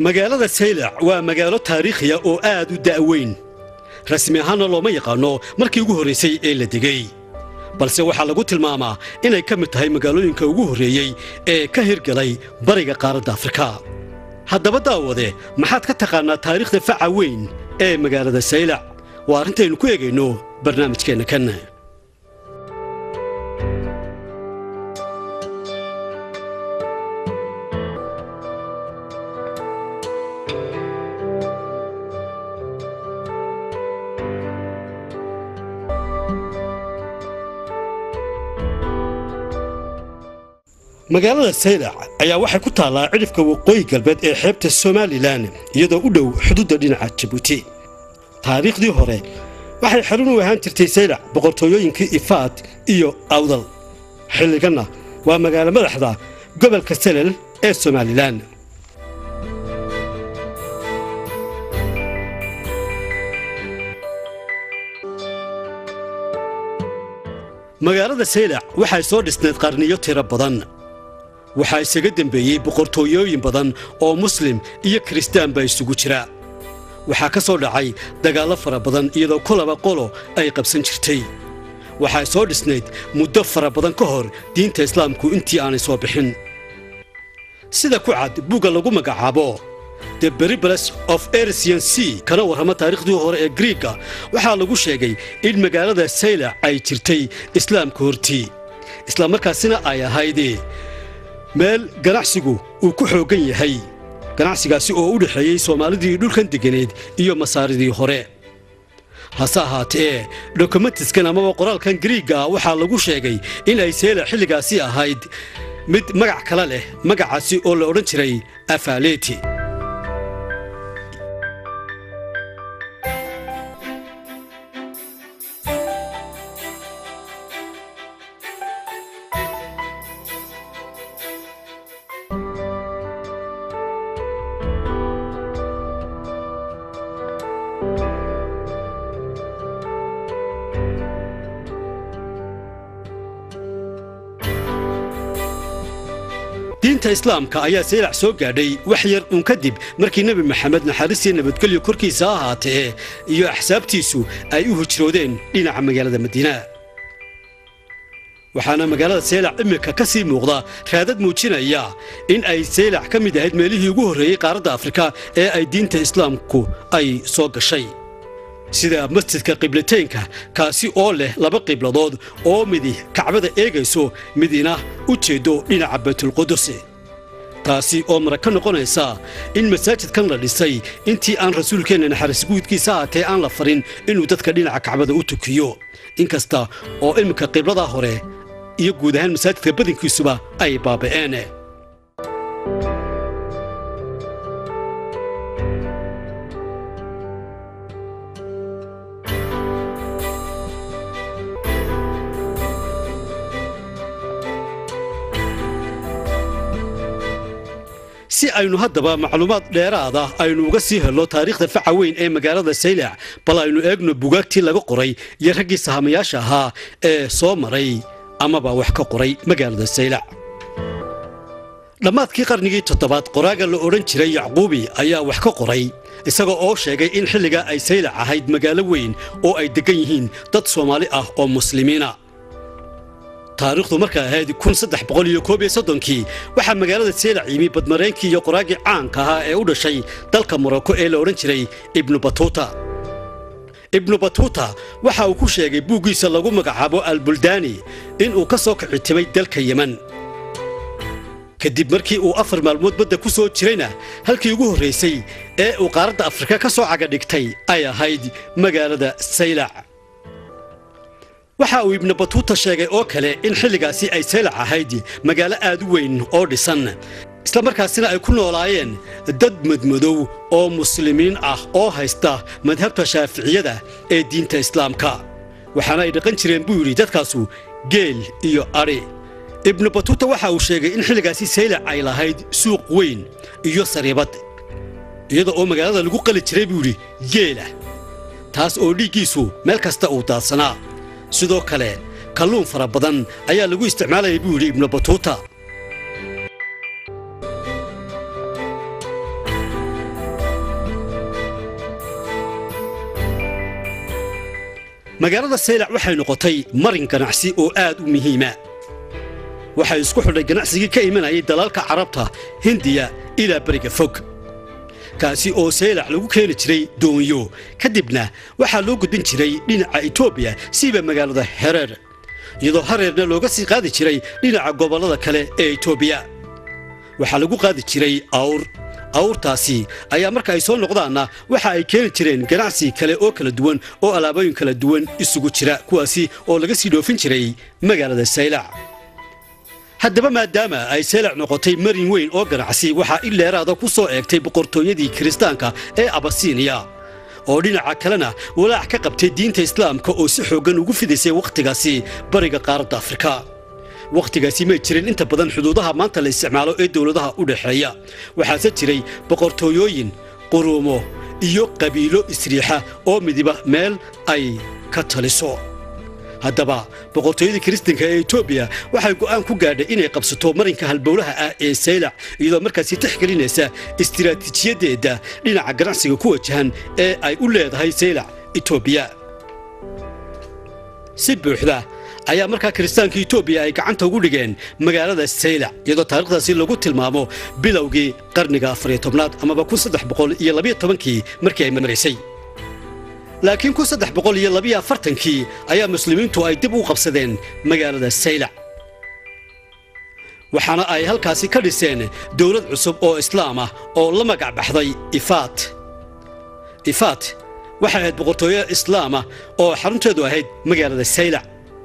magaalada saylac waa magaalo taariikhiya oo aad u da'weyn rasmi ahaanna looma yaqaanno markii ugu horraysay ee la degay balse waxaa lagu tilmaamaa inay ka mid tahay magaalooyinka ugu horreeyey ee ka hirgalay bariga qaaradda afrika haddaba daawade maxaad ka taqaannaa taariikhda faca weyn ee magaalada saylac waa arrintaynu ku eegayno barnaamijkeenna kan magaalada saylac ayaa waxay ku taallaa cidhifka waqooyi galbeed ee xeebta somalilan iyadoo u dhow xuduudda dhinaca jabuuti taariikhdii hore waxay xarun u ahaan jirtay saylac boqortooyooyinkii ifaad iyo awdal xilliganna waa magaalo madaxda gobolka selel ee somalilan magaalada saylac waxay soo dhisnayd qarniyo tiro badan waxaa isaga dembeeyey boqortooyooyin badan oo muslim iyo kiristaanba isugu jira waxaa ka soo dhacay dagaallo fara badan iyadoo kolaba qolo ay qabsan jirtay waxay soo dhisnayd muddo fara badan ka hor diinta islaamku intii aanay soo bixin sida ku cad buugga lagu magacaabo the beribales of ersian sea kana warrama taariikhdii hore ee griiga waxaa lagu sheegay in magaalada saylac ay jirtay islaamka hortii islamarkaasina ay ahayd meel ganacsigu uu ku xooggan yahay ganacsigaasi oo u dhexeeyey soomaalidii dhulkan deganeed iyo masaaridii hore hase ahaatee dokumentiskan amaba qoraalkan griiga waxaa lagu sheegay in ay saylac xilligaasi ahayd mid magac kale leh magacaasi oo la odhan jiray afaaleti diinta islaamka ayaa saylac soo gaadhay wax yar uun kadib markii nebi maxamed naxariisiyo nabadgelyo korkiisa ha ahaatee iyo axsaabtiisu ay u hijroodeen dhinaca magaalada madiina waxaana magaalada saylac iminka ka sii muuqda raadad muujinaya in ay saylac ka mid ahayd meelihii ugu horreeyey qaaradda afrika ee ay diinta islaamku ay soo gashay sida masjidka qiblateynka kaasi oo leh laba qibladood oo midi kacbada eegayso midina u jeeddo dhinaca baytulqudus taasi oo mara ka noqonaysa in masaajidkan la dhisay intii aan rasuulkeenna naxariis guudkiisa ahaatee aan la farin inuu dadka dhinaca kacbada u tukiyo inkasta oo iminka qibladaa hore iyo guud ahaan masaajidka badankiisuba ay baaba'een si aynu haddaba macluumaad dheeraada aynu uga sii helno taariikhda faca weyn ee magaalada saylac bal aynu eegno bugaagtii laga qoray iyo raggii sahamayaasha ahaa ee soo maray amaba wax ka qoray magaalada saylac dhammaadkii qarnigii toddobaad qoraaga la odhan jiray yacquubi ayaa wax ka qoray isaga oo sheegay in xilligaa ay saylac ahayd magaalo weyn oo ay deggan yihiin dad soomaali ah oo muslimiina taariikhdu markay ahayd kii waxaa magaalada saylac yimi badmareenkii iyo qoraagii caanka ahaa ee u dhashay dalka morocco ee la odhan jiray ibnu batuuta ibnu batuuta waxa uu ku sheegay buuggiisa lagu magacaabo albuldaani inuu ka soo kicitimay dalka yeman kadib markii uu afar maalmood badda ku soo jirayna halkii ugu horraysay ee uu qaaradda afrika ka soo cagadhigtay ay ahayd magaalada saylac waxa uu ibnu batuuta sheegay oo kale in xilligaasi ay saylac ahayd magaalo aad u weyn oo dhisan islamarkaasina ay ku noolaayeen dad madmadow oo muslimiin ah oo haysta madhabta shaaficiyada ee diinta islaamka waxaana ay dhaqan jireen buu yidhi dadkaasu geel iyo adhi ibnu batuuta waxa uu sheegay in xilligaasi saylac ay lahayd suuq weyn iyo sariibad iyada oo magaalada lagu qali jiray buu yidhi geela taas oo dhiiggiisu meel kasta uu daadsanaa sidoo kale kalluun fara badan ayaa lagu isticmaalayay buu yidhi ibnu batuuta magaalada saylac waxay noqotay marin ganacsi oo aad u muhiima waxay isku xidhay ganacsigii ka imanayay dalalka carabta hindiya ilaa beriga fog kaasi oo saylac lagu keeni jiray doonyo kadibna waxaa loo gudbin jiray dhinaca etoobiya siiba magaalada hereer iyadoo hareerna looga sii qaadi jiray dhinaca gobollada kale ee etoobiya waxaa lagu qaadi jiray awr awrtaasi ayaa marka ay soo noqdaanna waxa ay keeni jireen ganacsi kale oo kala duwan oo alaabooyin kala duwan isugu jira kuwaasi oo laga sii dhoofin jiray magaalada saylac haddaba maadaama ay saylac noqotay marin weyn oo ganacsi waxaa ileeraada ku soo eegtay boqortooyadii kiristaanka ee abasiiniya oo dhinaca kalena walaac ka qabtay diinta islaamka oo si xooggan ugu fidaysay wakhtigaasi bariga qaaradda afrika wakhtigaasi may jirin inta badan xuduudaha maanta la isticmaalo ee dowladaha u dhexeeya waxaase jiray boqortooyooyin quruumo iyo qabiilo isriixa oo midiba meel ay ka taliso haddaba boqortooyadii kiristanka ee etoobiya waxay go'aan ku gaadhay inay qabsato marinka halbowlaha ah ee saylac iyadoo markaasi tixgelinaysa istiraatiijiyaddeeda dhinaca ganacsiga ku wajahan ee ay u leedahay saylac etoobiya si buuxda ayaa markaa kiristaanka etoobiya ay gacanta ugu dhigeen magaalada saylac iyadoo taarikhdaasi lagu tilmaamo bilowgii qarniga afariyo tobnaad amaba kun saddex boqol iyo labiyo tobankii markii ay maraysay laakiin kun saddex boqol iyo labiyo afartankii ayaa muslimiintu ay dib u qabsadeen magaalada saylac waxaana ay halkaasi ka dhiseen dowlad cusub oo islaam ah oo la magac baxday ifaat ifaat waxay ahayd boqortooyo islaamah oo xarunteedu ahayd magaalada saylac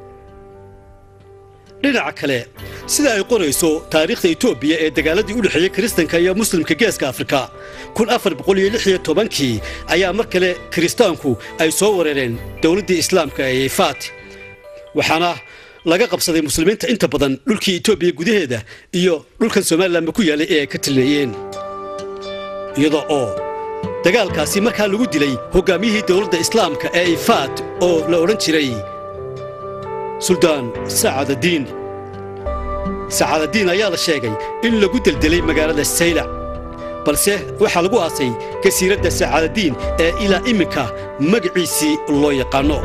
dhinaca kale sida ay qorayso taariikhda etoobiya ee dagaaladii u dhexeeyey kiristanka iyo muslimka geeska afrika kun afar boqol iyo lix iyo tobankii ayaa mar kale kiristaanku ay soo wareereen dowladdii islaamka ee ifaat waxaana laga qabsaday muslimiinta inta badan dhulkii etoobiya gudaheeda iyo dhulkan somalilanba ku yaallay ee ay ka tilneeyeen iyada oo dagaalkaasi markaa lagu dilay hoggaamiyihii dowladda islaamka ee ifaat oo la odhan jiray suldaan sacaadadiin sacaadadiin ayaa la sheegay in lagu deldelay magaalada saylac balse waxaa lagu aasay kasiiradda sacaadadiin ee ilaa iminka magaciisii loo yaqaanno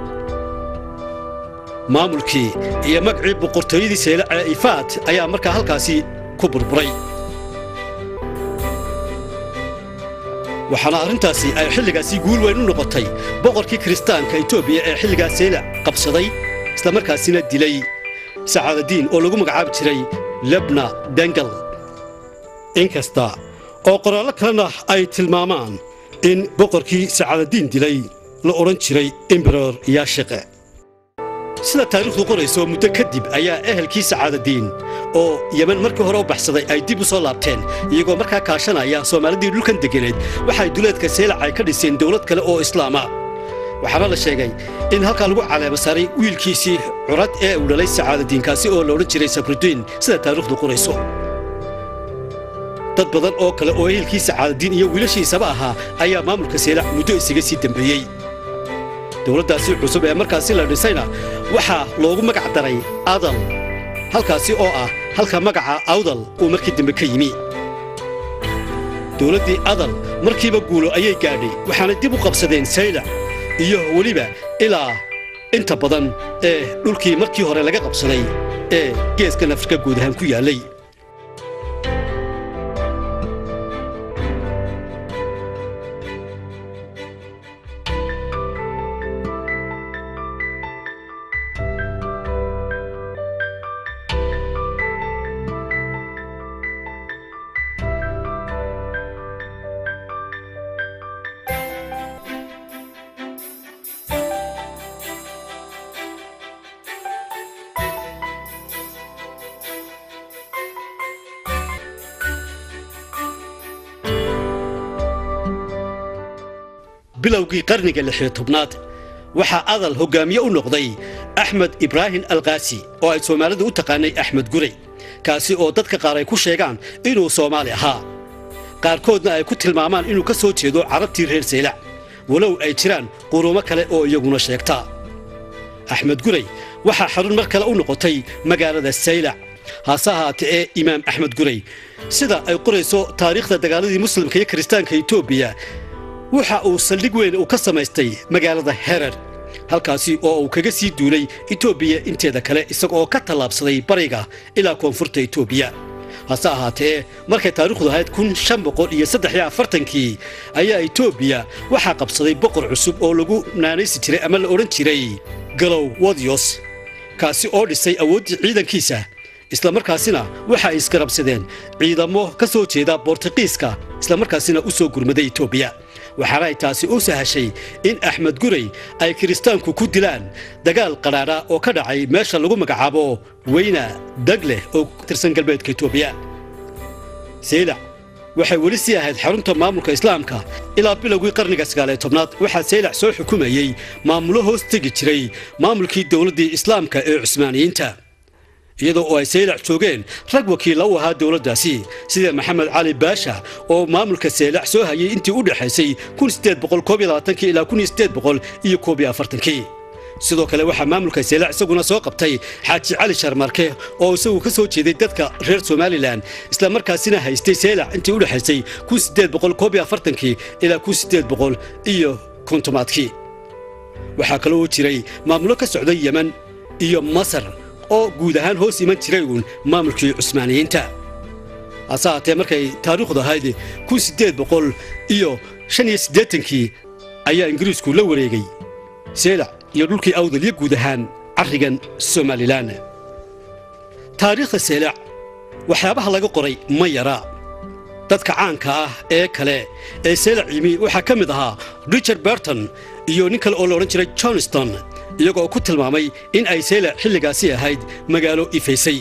maamulkii iyo magacii boqortooyadii saylac ee ifaat ayaa markaa halkaasi ku burburay waxaana arrintaasi ay xilligaasi guul weyn u noqotay boqorkii kiristaanka etoobiya ee xilligaa saylac qabsaday islamarkaasina dilay sacaadadiin oo lagu magacaabi jiray lebna dengal inkasta oo qoraallo kalena ay tilmaamaan in boqorkii sacaadadiin dilay la odhan jiray emberor yaashiqe sida taariikhdu qorayso muddo kadib ayaa ehelkii sacaadadiin oo yemen markii hore u baxsaday ay dib u soo laabteen iyagoo markaa kaashanaya soomaalidii dhulkan deganeed waxay duleedka saylac ay ka dhiseen dowlad kale oo islaama waxaana la sheegay in halkaa lagu caleema saaray wiilkiisii curad ee uu dhalay sacaadadiinkaasi oo la odhan jiray sabrudiin sida taariikhdu qorayso dad badan oo kale oo ehelkii sacaadadiin iyo wiilashiisaba ahaa ayaa maamulka saylac muddo isaga sii dembeeyey dowladdaasi cusub ee markaasi la dhisayna waxaa loogu magac daray adal halkaasi oo ah halka magaca awdal uu markii dambe ka yimi dowladdii adal markiiba guulo ayay gaadhay waxaana dib u qabsadeen saylac iyo weliba ilaa inta badan ee dhulkii markii hore laga qabsaday ee geeskan afrika guud ahaan ku yaallay bilowgii qarniga lixiyo tobnaad waxaa adal hoggaamiye u noqday axmed ibraahim alkaasi oo ay soomaalidu u taqaanay axmed gurey kaasi oo dadka qaar ay ku sheegaan inuu soomaali ahaa qaarkoodna ay ku tilmaamaan inuu ka soo jeedo carabtii reer saylac walow ay jiraan quruumo kale oo iyaguna sheegta axmed gurey waxaa xarun mar kale u noqotay magaalada saylac hase ahaatee ee imaam axmed gurey sida ay qorayso taariikhda dagaaladii muslimka iyo kiristaanka etoobiya waxa uu saldhig weyn uu ka samaystay magaalada herer halkaasi oo uu kaga sii duulay etoobiya inteeda kale isaga oo ka tallaabsaday bariga ilaa koonfurta etoobiya hase ahaatee markay taariikhdu ahayd kun shan boqol iyo saddex iyo afartankii ayaa etoobiya waxaa qabsaday boqor cusub oo lagu naanaysi jiray ama la odhan jiray galow wodiyos kaasi oo dhisay awooddii ciidankiisa islamarkaasina waxa ay isgarabsadeen ciidamo ka soo jeeda bortuqiiska islamarkaasina u soo gurmaday etoobiya waxaana ay taasi u sahashay in axmed gurey ay kiristaanku ku dilaan dagaal qadhaadha oo ka dhacay meesha lagu magacaabo weyna dagleh oo ku tirsan galbeedka etoobiya seylac waxay weli sii ahayd xarunta maamulka islaamka ilaa bilowgii qarniga sagaaliyo tobnaad waxaa seylac soo xukumayey maamulo hoos tegi jiray maamulkii dowladdii islaamka ee cusmaaniyiinta iyadoo oo ay seylac joogeen rag wakiilla u ahaa dowladdaasi sida maxamed cali baasha oo maamulka seylac soo hayay intii u dhexaysay ilaa iyo sidoo kale waxaa maamulka seylac isaguna soo qabtay xaaji cali sharmarke oo isagu ka soo jeeday dadka reer somalilan islamarkaasina haystay seylac intii u dhexaysay ilaa iyo kontomaadkii waxaa kaloo jiray maamulo ka socday yemen iyo masar oo guud ahaan hoos iman jiray uun maamulkii cusmaaniyiinta hase haatee markay taariikhdu ahayd kun siddeed boqol iyo shan iyo siddeetankii ayaa ingiriisku la wareegay seylac iyo dhulkii awdal iyo guud ahaan carrigan somalilan taariikhda seylac waxyaabaha laga qoray ma yara dadka caanka ah ee kale ee seylac yimi waxaa ka mid ahaa richard berton iyo nin kale oo la odhan jiray johnston iyagoo ku tilmaamay in ay seylac xilligaasi ahayd magaalo ifaysay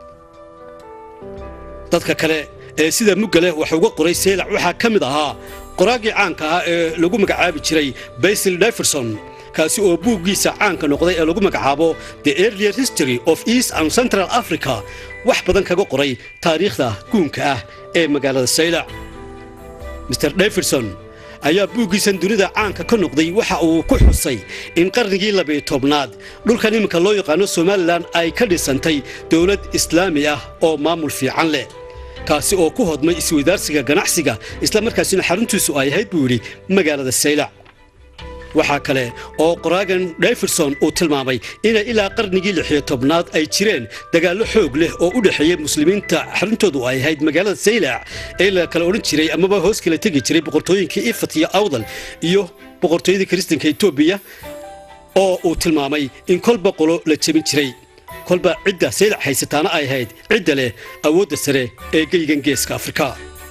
dadka kale ee sida mugga leh wax uga qoray seylac waxaa ka mid ahaa qoraagii caanka ah ee lagu magacaabi jiray basil diverson kaasi oo buuggiisa caanka noqday ee lagu magacaabo the earlier history of east and central africa wax badan kaga qoray taariikhda guunka ah ee magaalada saylac mr davidson ayaa buuggiisan dunida caanka ka noqday waxa uu ku xusay in qarnigii labiyo tobnaad dhulkan iminka loo yaqaano somalilan ay ka dhisantay dowlad islaami ah oo maamul fiican leh kaasi oo ku hodmay isweydaarsiga ganacsiga islamarkaasina xaruntiisu ay ahayd buu yidhi magaalada saylac waxaa kale oo qoraagan davidson uu tilmaamay inay ilaa qarnigii lixiyo tobnaad ay jireen dagaallo xoog leh oo u dhexeeya muslimiinta xaruntoodu ay ahayd magaalada saylac ee la kala odhan jiray amaba hoos kala tegi jiray boqortooyinkii ifat iyo awdal iyo boqortooyadii kiristanka etoobiya oo uu tilmaamay in kolba qolo la jebin jiray kolba cidda saylac haysataana ay ahayd cidda leh awoodda sare ee geygan geeska afrika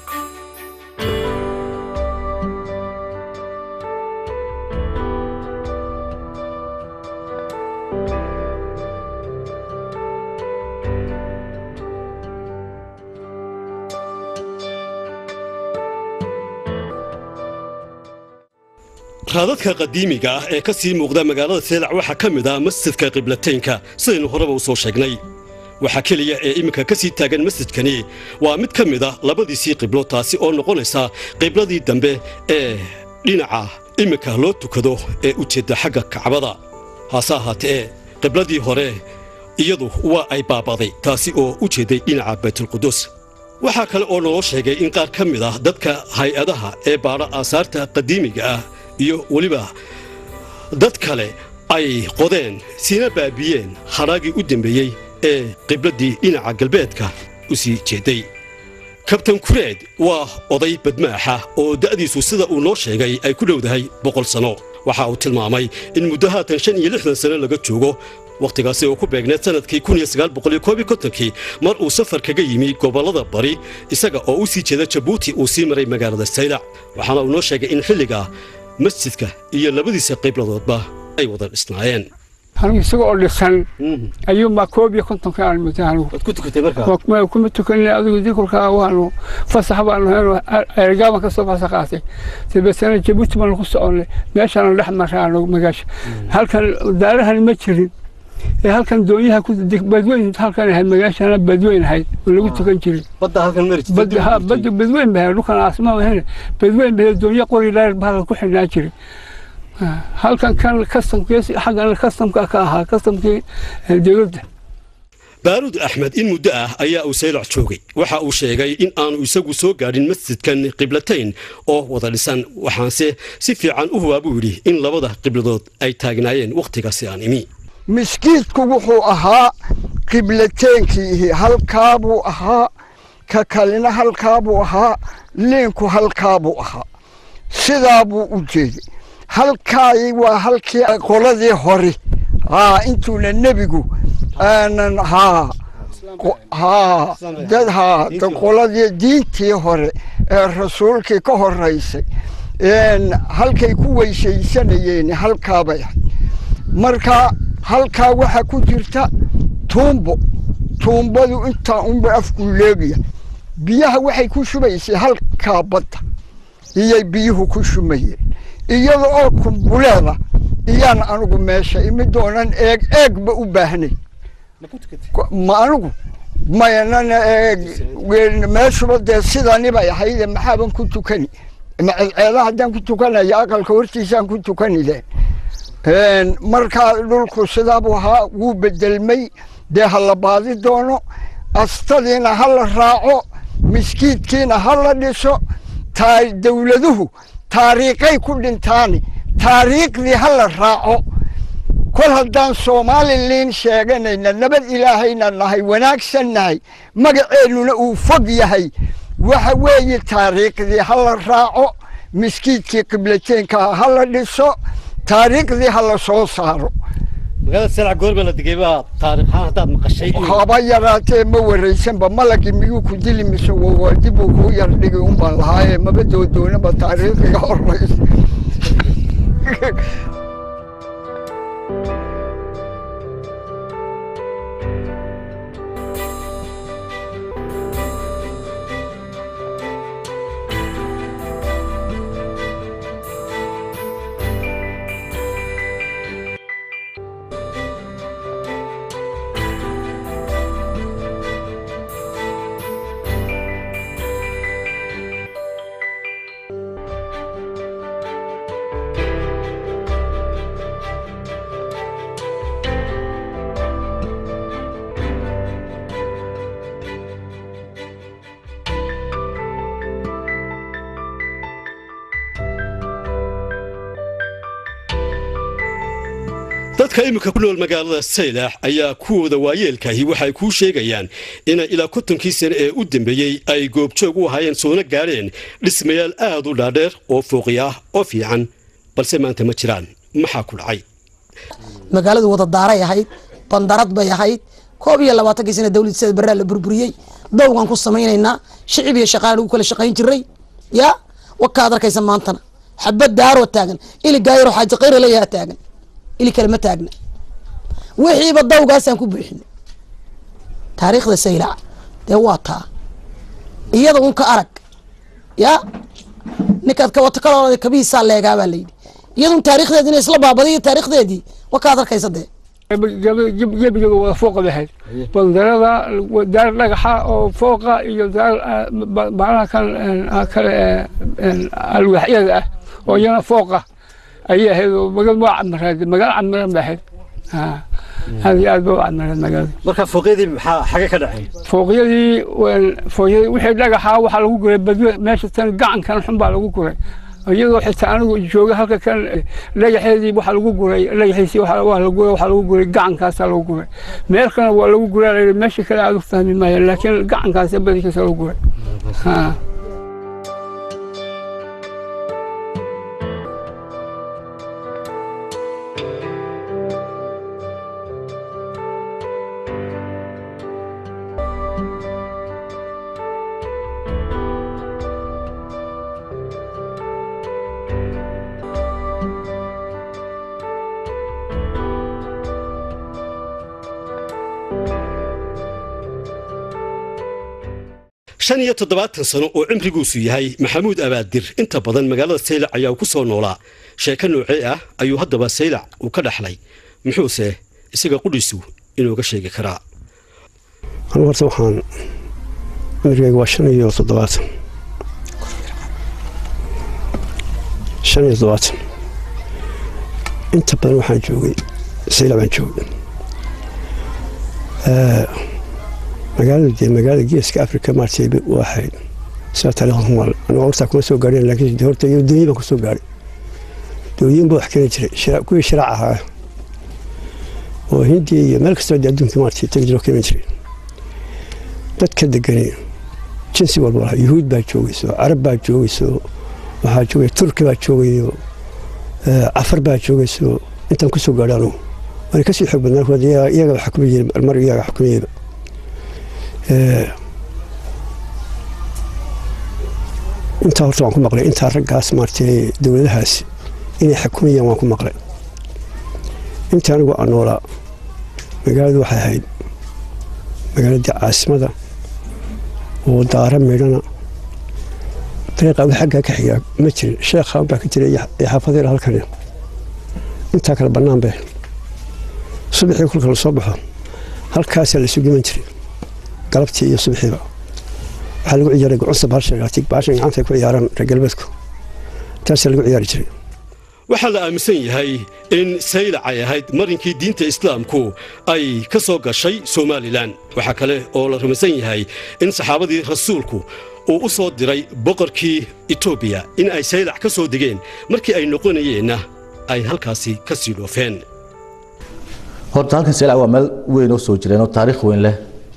raadadka qadiimiga ah ee ka sii muuqda magaalada seelac waxaa ka mid ah masjidka qiblateynka sidaynu horeba u soo sheegnay waxaa keliya ee iminka ka sii taagan masjidkani waa mid ka mid ah labadiisii qiblo taasi oo noqonaysa qibladii dambe ee dhinaca iminka loo tukado ee u jeedda xagga kacbada hase ahaatee qibladii hore iyadu waa ay baaba'day taasi oo u jeedday dhinaca baytulqudus waxaa kale oo naloo sheegay in qaar ka mid ah dadka hay-adaha ee baadha aasaarta qadiimiga ah iyo weliba dad kale ay qodeen siina baabiyeen hadhaagii u dambeeyey ee qibladdii dhinaca galbeedka u sii jeedday kabtan kureed waa oday badmaaxa oo da'diisu sida uu noo sheegay ay ku dhowdahay boqol sanno waxa uu tilmaamay in muddo haatan shan iyo lixdan sano laga joogo wakhtigaasi oo ku beegneed sannadkii kii mar uu safar kaga yimi gobollada bari isaga oo u sii jeeda jabuuti uu sii maray magaalada saylac waxaana uu noo sheegay in xilliga masjidka iyo labadiisa qibladoodba ay wada dhisnaayeen anigu isaga oo dhisan ayuunbaa koob iyo kontonka aan mutay anigu waad ku tukatay markaa kuma tukanina adigu dikurka waanu fasax baanu heno ergaaban ka soo fasax qaatay dabeetana jabuuti baanu ku soconnay meeshaanu dhex marraano magaasha halkan daarahani ma jirin ee halkan doonyaha badweyn halkan ahayd magaashana badweyn ahayd oo lagu tukan jirin badda halkan mari badda badweyn ba ahayd dhulkan aasmaa ahayn badweyn ba doonyo qori dheer ba halkan ku xidhnaa jiray halkan kan kastamkii xaggan kastamka ka ahaa kastamkii dowladda baaruud axmed in muddo ah ayaa uu saylac joogay waxa uu sheegay in aanu isagu soo gaadhin masjidkan qiblatayn oo wada dhisan waxaanse si fiican u hubaa buu yidhi in labada qibladood ay taagnaayeen wakhtigaasi aan imi miskiidku wuxuu ahaa qiblateenkii halkaabuu ahaa ka kalena halkaabuu ahaa liinku halkaabuu ahaa sidaa buu u jeeday halkaay waa halkii qoladii hore haa intuuna nebigu aanan haa haa dad haa qoladii diintii hore ee rasuulkii ka horaysay halkay ku weysaysanayeen halkaabay ahayd marka halkaa waxaa ku jirta tuumbo tuumbadu intaa unba afku leegaya biyaha waxay ku shubaysay halkaa badda iyay biyuhu ku shumayeen iyada oo kumbuleeda iyaan anigu meesha imi doonan eeg eegba u baahnay ma anigu mayanana eeg meeshuba dee sidani bay ahayde maxaaban ku tukani maceeeda haddaan ku tukanaya aqalka hortiisaan ku tukanide markaa dhulku sidaabuu ahaa wuu bedelmay dee ha la baadi doono astadiina ha la raaco miskiidkiina ha la dhiso dawladuhu taariikhay ku dhintaani taariikhdii ha la raaco kol haddaan soomaaliliin sheeganayna nabad ilaahayna nahay wanaagsan nahay magaceennuna uu fog yahay waxa weeye taariikhdii ha la raaco miskiidkii qiblateenka ha la dhiso taariikhdii ha la soo saaro haba yaraatee ma waraysanba malagii miyuu ku dili mise dibuu kuu yar dhigi unbaan lahaaye maba doodoonaba taariikhiga horeysa dadka iminka ku nool magaalada saylax ayaa kuwooda waayeelkaahi waxay kuu sheegayaan inay ilaa kontonkii sane ee u dambeeyey ay goobjoog u ahaayeen soona gaadheen dhismayaal aad u dhaadheer oo fooqi ah oo fiican balse maanta ma jiraan maxaa ku dhacay magaaladu wada daaray ahayd bandarad bay ahayd koob iyo labaatankii sana dowlad sida barraa la burburiyey dowgaan ku samaynaynaa shicib iyo shaqaan ugu kala shaqayn jiray ya wakaad arkaysa maantana xabad daaroo taagan ili gaayaro xaaji khayra leeyaha taagan ili kale ma taagna wixiiba dawgaasaan ku buuxinay taariikhda saylac dee waa taa iyada un ka arag ya ninkaad kawato kaloo kabihiisaa leegaabaa layidhi iyadun taarikhdeedi ina isla baabadiyo taarikhdeedii wakaad arkaysa dee gebiga wada fooqa bahayd bandarada daar dhagaxa oo fooqa iyo daar baalaha kan kale alwaaxyada ah oo iyana fooqa ayay ahayd oo magaalada waa camireed magaalo camiran bay ahayd aad iyo aad ba u camireed magaalada marka fooqyadii maxaa xagee ka dhacay fooqyadii fooqyadii wixii dhagaxa waxaa lagu guray badwe meesha tan gacankan xun baa lagu guray iyadoo xitaa anigu jooga halka kan dhagaxeedii waxaa lagu guray dhagaxiisii waa la guray waxaa lagu guray gacankaasaa lagu guray meel kalena waa lagu guray meesha kale aad u fahmi maayo laakiin gacankaasa badankiisa lagu guray shan iyo toddobaatan sano oo cimriguusu yahay maxamuud abaadir inta badan magaalada saylac ayaa ku soo noolaa sheeko noocee ah ayuu haddaba saylac uu ka dhaxlay muxuuse isaga qudhiisu inooga sheegi karaa anigu horta waxaan cimrigayga waa shan iyo toddobaatan shan iyo toddobaatan inta badan waxaan joogay saylac baan joogay magaalada dee magaalada geeska africa maartay u ahayd sidaa taariikhda ku maqlay anigu hortaa kuma soo gaadhin laakiin dee horta iyo dooyin baan ku soo gaadhay dooyin baa wax keeni jiray kuwii shiraac ahaa oo hindiya iyo meel kastoo dee adduunka maartay tagi jiro keeni jiray dadka degani jinsi walba lahaa yuhuud baa joogayso carab baa joogayso waxaa joogay turki baa joogayo cafar baa joogayso intaan ku soo gaadhay anugu waana kasii xoog badnaa kuwa iyaga xukumi jiray mar iyaga xukumayaba intaa horta waan ku maqlay intaa raggaas maartay dowladahaas inay xukumayaan waan ku maqlay intii anigu aan noolaa magaaladu waxay ahayd magaaladii caasimada oo daara midhana dariiqa wax xaggaa ka xigaa ma jirin sheekhaan baa ka jira iyo xaafadayla halkan intaa kale bannaan bay subaxii kolka la soo baxo halkaasaa la sugiman jiray galabtii iyo subaxiiba waxaa lagu ciyaaray gucunsa baashan baashan gacanta ku ciyaaraan reer galbeedku taasaa lagu ciyaari jiray waxaa la aaminsan yahay in saylac ay ahayd marinkii diinta islaamku ay ka soo gashay somalilan waxaa kale oo la rumaysan yahay in saxaabadii rasuulku uu u soo diray boqorkii etoobiya in ay saylac ka soo degeen markii ay noqonayeenna ay halkaasi ka sii dhoofeen horta halkan saylac waa meel weyn oo soo jireen oo taariikh weyn leh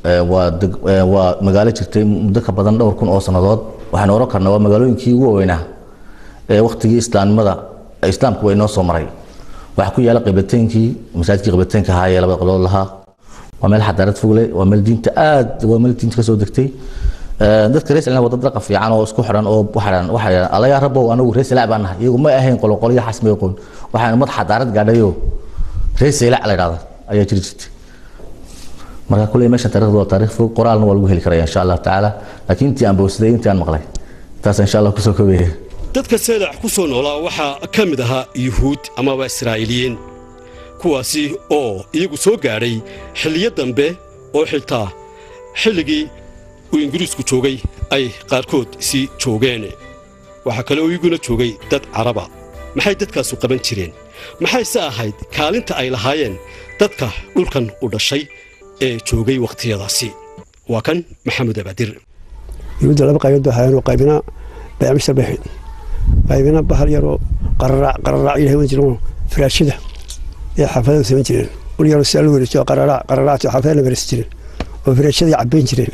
waa magaalo jirtay muddo ka badan dhowr kun oo sannadood waxaynu oran karnaa waa magaalooyinkii ugu waaweynaa ee wakhtigii islaamnimada islaamku way noo soo maray waxaa ku yaala qiblateenkii masaajidkii qiblateenka ahaa ee labada qiblood lahaa waa meel xadaarad fogle waa meel diinta aad waa meel diinta kasoo degtay dadka reer salna waa dad dhaqan fiican oo isku xidhan oo waxaan waxaan alaga rabow anagu reer salaa baan nahay iyagu ma ahayn qolo qolyo xasmay qoon waxaan mad xadaarad gaadhayo reer salaa la yiraahdo ayaa jiri jirtay marka kulay meesha taariikhdu waa taariikh fog qoraalna waa lagu heli karaya insha allah tacaala laakiin intii aan bowsaday intii aan maqlay taas insha allah kusoo koobaya dadka seelac ku soo noolaa waxaa ka mid ahaa yuhuud amaba israa'iiliyiin kuwaasi oo iyagu soo gaadhay xilliyo dambe oo xitaa xilligii uu ingiriisku joogay ay qaarkood sii joogeen waxaa kale oo iyaguna joogay dad caraba maxay dadkaasu qaban jireen maxayse ahayd kaalinta ay lahaayeen dadka dhulkan u dhashay ee joogay wakhtiyadaasi waa kan maxamed abaadir yuhuudda laba qaybood baa haayeen oo qaybina baycmishtar bay ahayd qaybina bahal yaroo qararaac qararaac ilahay wan jireen firaashada ee xaafadada samayn jireen ul yaroo sidaa lagu wareejiyo qararaac qararaacti xaafadada maraysan jireen oo firaashada cabbayn jireen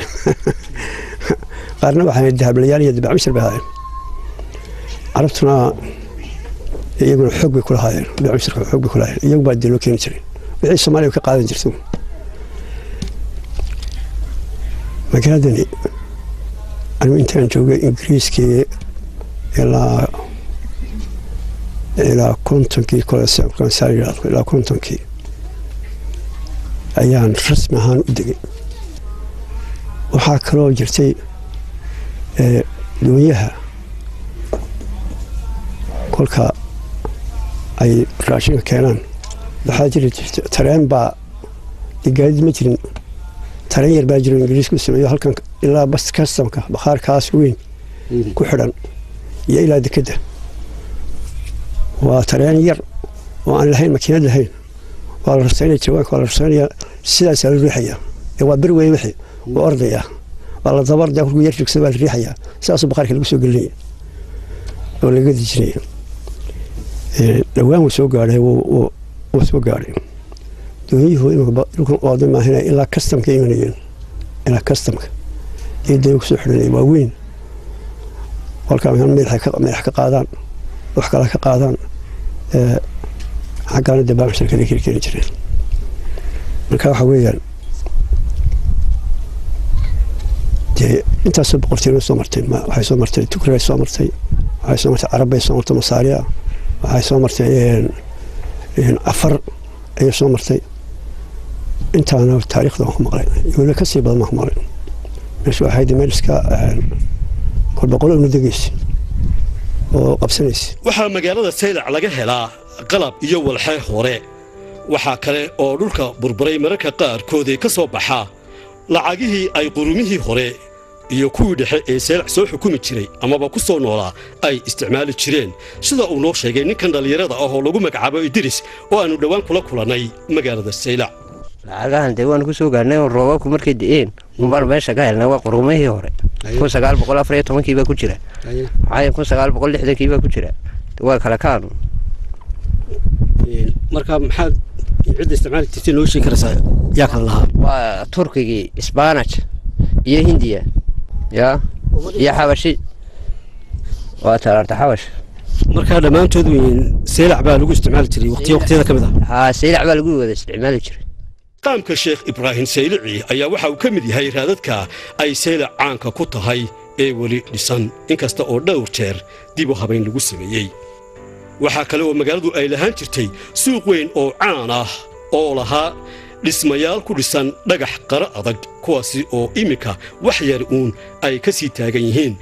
qaarna waxaa dahablayaal iyo baycmishtar bay haayeen carabtuna iyaguna xoog bay kulahaayeen baycmishtarka xoog bay kulahaayeen iyagu baa dee loo keeni jiray wixii soomaaliya ka qaadan jirtay magaaladani anigu intaan joogay ingiriiskii ilaa ilaa kontonkii ilaa kontonkii ayaan rasmi ahaan u degay waxaa kaloo jirtay doonyaha kolka ay raashinka keenaan waxaa jiri jirta tareen baa gaadid ma jirin tareen yar baa jiro ingiriisku sameeyo halkan ilaa bas kastamka bakhaarkaas weyn ku xidhan iyo ilaa dekedda waa tareen yar oo aan lahayn makiinad lahayn waa la rasaynaya jawaanka waa la rasaynaya sidaasaa la riixaya ee waa bir wey wixii waa ordaya waa la dabarda kolkuu yar jogsada waa la riixaya sidaasuu bakhaarka lagu soo gelinaya oo laga dejinaya dhowaan wuu soo gaadhay wuu soo gaadhay doonyuhu imika dhulkan ooda maahina ilaa kastamka imanayeen ilaa kastamka iyo doonyo kusoo xidhanaya waa weyn kolkaa madax ka qaadaan wax kale ka qaadaan xaggaana dee baamshirkada keli keeni jireen marka waxa weeyaan dee intaasoo boqortooyna soo martay waxay soo martay tukrigay soo martay waxay soo martay carabbay soo martay masaariya waxay soo martay afar ayay soo martay intaana taariikhda waan ku maqlay weliba ka sii badan waan ku maqlay meesha waxayd meel iska kolba qolo una degaysa oo qabsanaysa waxaa magaalada saylac laga helaa qalab iyo walxee hore waxaa kale oo dhulka burburay mararka qaarkood ee ka soo baxa lacagihii ay qurumihii hore iyo kuwii dhexe ee saylac soo xukumi jiray amaba ku soo noolaa ay isticmaali jireen sida uu noo sheegay ninkan dhallinyarada ah oo lagu magacaabo idris oo aannu dhowaan kula kulannay magaalada saylac lacagahan dee waan ku soo gaarnay oo roobabku markay di'een unbaan meesha ka helnay waa qurumihii hore kun sagaal boqol afar iyo tobankii baa ku jira maxaa kun sagaal boqol lixdankii baa ku jira waa kala kaanu marka maxaad cidda isticmaali jirtay noo sheegi karaysaa yaa kala lahaa waa turkigii sbanaj iyo hindiya ya iyo xabashi waa talaarta xabash markaa dhammaantood weyn seelac baa lagu isticmaali jiray waqtiyo waqtiyada ka mid ah haa saylac baa lagu wada isticmaali jiray qaamka sheekh ibraahim saylici ayaa waxa uu ka mid yahay raadadka ay saylac caanka ku tahay ee weli dhisan inkasta oo dhowr jeer dib u habayn lagu sameeyey waxaa kale oo magaaladu ay lahaan jirtay suuq weyn oo caan ah oo lahaa dhismayaal ku dhisan dhagax qara adag kuwaasi oo iminka wax yar uun ay ka sii taagan yihiin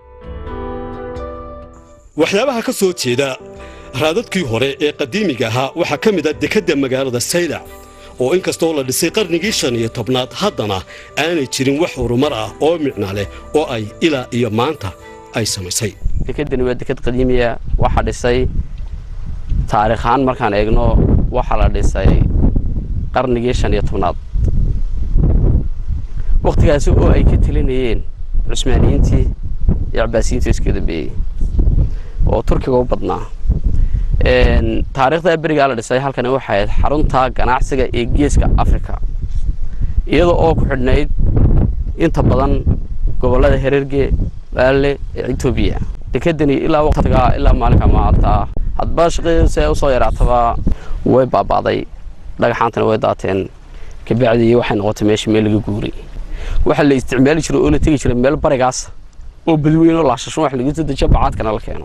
waxyaabaha ka soo jeeda raadadkii hore ee qadiimiga ahaa waxaa ka mid a dekedda magaalada saylac oo inkastoo la dhisay qarnigii shan iyo tobnaad haddana aanay jirin wax horumar ah oo micna leh oo ay ilaa iyo maanta ay samaysay dekedani waa deked qadiimiya waxaa dhisay taariikh ahaan markaan eegno waxaa la dhisay qarnigii shan iyo tobnaad wakhtigaasi oo ay ka telinayeen cusmaaniyiintii iyo cabaasiyiintii iska dambeeyey oo turkiga u badnaa taariikhda berigaa la dhisay halkani waxay ahayd xarunta ganacsiga ee geeska africa iyada oo ku xidhnayd inta badan gobollada hererge baale ee etoobiya dekedani ilaa waqtigaa ilaa maalinka maanta hadba shaqadiisa usoo yaraataba way baaba'day dhagaxaantana way daateen kabacdii waxay noqotay meesha meel laga guuray waxaa la isticmaali jiray oo la tegi jiray meel barigaas oo badweyn oo laashashon wax lagu soo dejiyo bacaadkana la keeno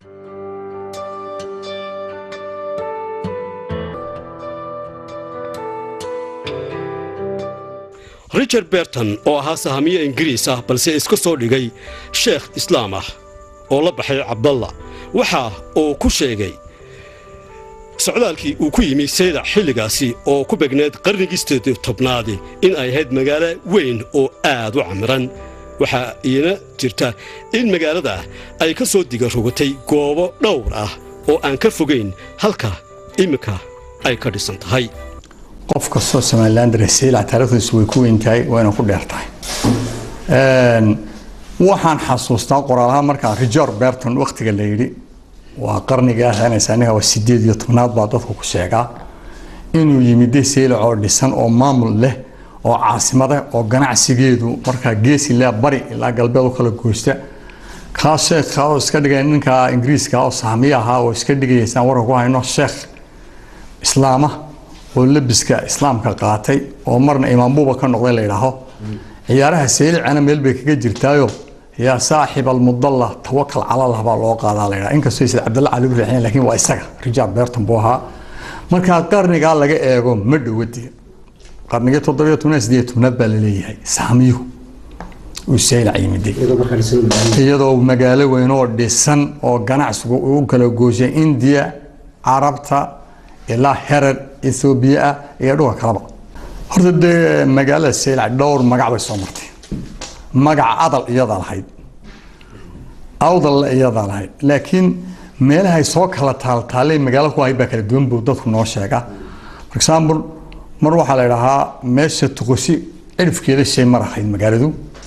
richard berton oo ahaa sahamiye ingiriis ah balse iska soo dhigay sheekh islaam ah oo la baxay cabdalla waxa uu ku sheegay socdaalkii uu ku yimi saylac xilligaasi oo ku begneed qarnigiisteed tobnaadi in ay ahayd magaalo weyn oo aad u camiran waxaa iina jirta in magaalada ay ka soo diga rogatay goobo dhowr ah oo aan ka fogayn halka iminka ay ka dhisan tahay qof kastoo somalilandare saylac taariikhdiisu way ku weyn tahay wayna ku dheer tahay waxaan xasuustaa qoraalaha markaa richard berton wakhtiga la yidhi waa qarniga ahaanaysa aniga waa sideed iyo tobnaad baa dadku ku sheegaa inuu yimide saylac oo dhisan oo maamul leh oo caasimada oo ganacsigeedu markaa geesi leh bari ilaa galbeed u kala goosta kaa sheekha oo iska dhigay ninka ingiriiska oo sahmiye ahaa oo iska dhigayaysaan warka ku hayno sheekh islaama oo labiska islaamka qaatay oo marna imaambuuba ka noqday la yidhaaho ciyaaraha saylicana meel bay kaga jirtaayo yaa saaxib almudalla tawakal calallah baa loo qaadaa la yidhaha inkastoo isla cabdalla cali riixin laakiin waa isaga richard berton buu ahaa markaa qarnigaa laga eego ma dhowadi qarnigii toddobiyo tobnaad sideed tobnaad baa laleeyahay saamiyuhu uu saylac yimiday iyadoo magaalo weyn oo dhisan oo ganacsigu u kala gooshay indiya carabta ilaa herer ethoobiya ah iyo dhulka kaleba horta dee magaalada saylac dhowr magac bay soo martay magaca adal iyadaa lahayd awdalla iyadaa lahayd laakiin meelahay soo kala taaltaalay magaalo ku ahayd baa kala duwan buu dadku noo sheegaa for example mar waxaa la idhahaa meesha tuqosi cirifkeeda shay mar ahayd magaaladu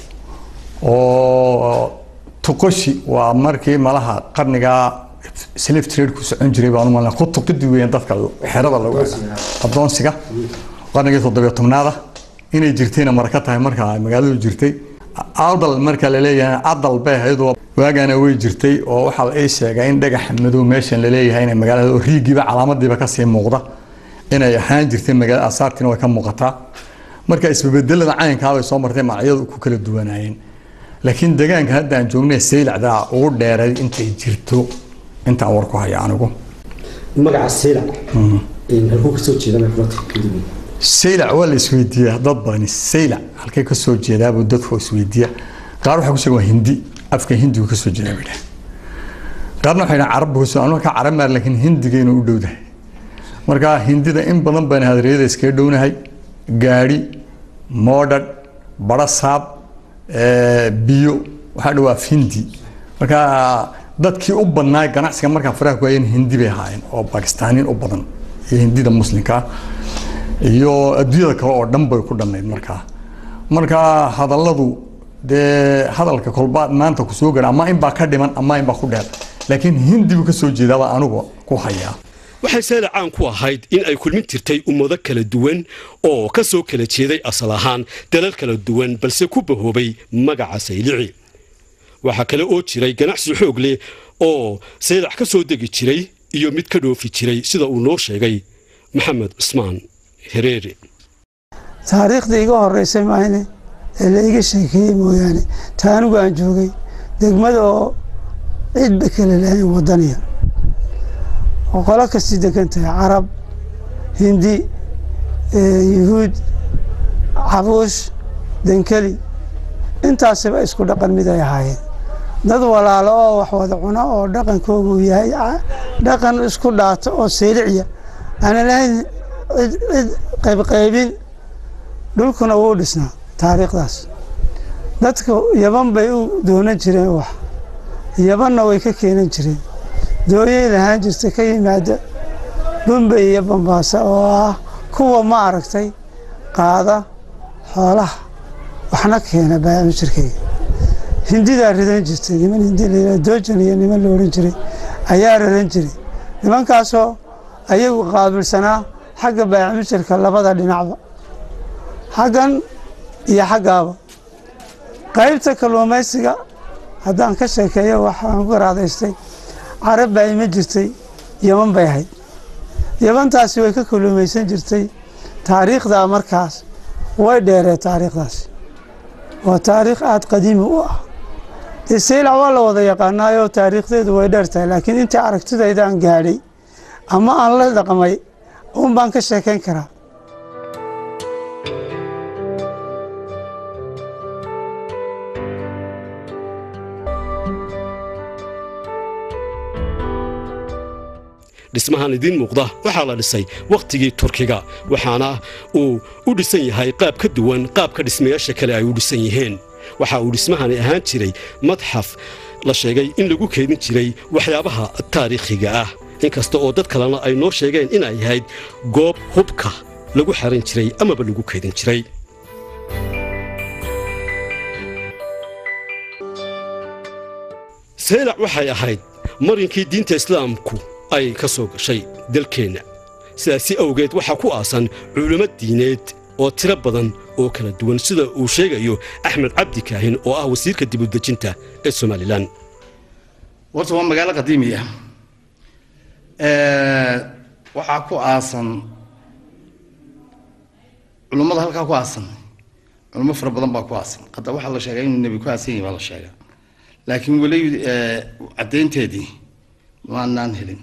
oo tuqoshi waa markii malaha qarnigaa slave trade ku socon jiray baan umalna ku tuqidi weeyaan dadka xerada lagu adoonsiga qarnigii toddobiyo tobnaada inay jirtayna marka tahay markaa magaaladu jirtay adal marka la leeyahay adal bay ahayd oo waagana way jirtay oo waxaa la ii sheegay in dhagax madow meeshan la leeyahay inay magaalada oo riigiiba calaamadiiba kasii muuqda inay ahaan jirtay magaalada asaartiina way ka muuqataa marka isbebedelada caynkaa bay soo martay magacyadu ku kala duwanaayeen laakiin deegaanka hadda aan joognay saylacda ugu dheeray intay jirto intaan war ku haya anigu magaca saylac halkuu kasoo jeeda saylac waa la isweydiiyaa dad badani saylac halkay ka soo jeedaabuu dadku isweydiiya qaar waxay ku sheegen waa hindi afka hindigu ka soo jeedaa bay dhahen qaarna waxay dhahen carabbu ka soo anu markaa carab maar laakiin hindigaynu u dhowdahay marka hindida in badan baan hadariyada iskaga dhownahay gaadhi moodhadh barasaab biyo waxaa dhawaaf hindi marka dadkii u badnaa ganacsiga markaa faraha ku hayeen hindi bay ahaayeen oo bakistaaniin u badan iyo hindida muslimka iyo adduunyada kale oo dhan bay ku dhannayd markaa marka hadalladu dee hadalka kolba maanta ku soo gara ama inbaa ka dhiman ama inbaa ku dheer laakiin hindi buu ka soo jeedaabaa anigu ku hayaa waxay saylac caan ku ahayd in ay kulmin jirtay ummado kala duwan oo ka soo kala jeeday asal ahaan dalal kala duwan balse ku bahoobay magaca saylici waxaa kale oo jiray ganacsi xoog leh oo saylac ka soo degi jiray iyo mid ka dhoofi jiray sida uu noo sheegay maxamed cusmaan hereere taariikhda iga horeysay maahne ee la iga sheekeeyey mooyaane ta anigu aan joogay degmada oo cidba kale lahayn wadaniya oo qolo kastii degan tahay carab hindi yuhuud cabuush dankeli intaasiba isku dhaqan mid ay ahaayeen dad walaalo oo wax wada cuno oo dhaqankoogu uu yahay dhaqan isku dhaato oo seyliciya aanan lahayn cid cid qaybqaybin dhulkuna wuu dhisnaa taariikhdaas dadka yaban bay u doonan jireen wax yabanna way ka keenan jireen dooyay lahaan jirta ka yimaada bumbay iyo bambaasa oo ah kuwa ma aragtay qaada xoolaha waxna keena baamijirkayga hindidaa ridan jirtay niman hindi la doojan iyo niman la odhan jiray ayaa ridan jiray nimankaasoo ayagu qaabilsanaa xagga baamijirka labada dhinacba xaggan iyo xaggaaba qaybta kalluumaysiga haddaan ka sheekeeyo waxaan ku garaadaystay carab baa ima jirtay yaman bay ahayd yabantaasi way ka kalluumaysan jirtay taariikhdaa markaas way dheeree taariikhdaasi waa taariikh aada qadiimi u ah dee saylac waa la wada yaqaanaayoo taariikhdeedu way dheer tahay laakiin intii aragtidaydaan gaadhay ama aan la dhaqmay uun baan ka sheekayn karaa dhismahan idiin muuqda waxaa la dhisay wakhtigii turkiga waxaana uu u dhisan yahay qaab ka duwan qaabka dhismayaasha kale ay u dhisan yihiin waxa uu dhismahani ahaan jiray madxaf la sheegay in lagu keedin jiray waxyaabaha taariikhiga ah inkasta oo dad kalena ay noo sheegeen inay ahayd goob hubka lagu xaran jiray amaba lagu keedin jiray saylac waxay ahayd marinkii diinta islaamku ay ka soo gashay dalkeenna sidaasi awgeed waxaa ku aasan culummo diineed oo tiro badan oo kala duwan sida uu sheegayo axmed cabdi kaahin oo ah wasiirka dibudejinta ee somalilan horta waa magaalo qadiimi ah waxaa ku aasan culummada halkaa ku aasan culummo fara badan baa ku aasan hadda waxaa la sheegaa inuu nebi ku aasan yahay baa la sheegaa laakiin weli caddaynteedii maanaan helin